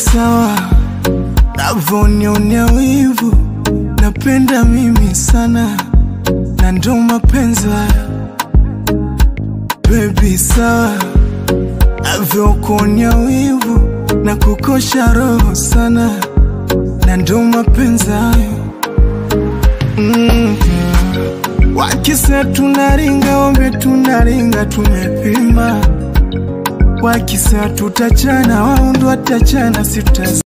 sawa, navonionea wivu, napenda mimi sana, na ndo mapenzi haya Baby sawa, navyokuonea wivu na kukosha roho sana, na ndo mapenzi hayo mm. Wakisa tunaringa, ombe tunaringa, tumepima. Wakisa tutachana, wao ndo watachana, sita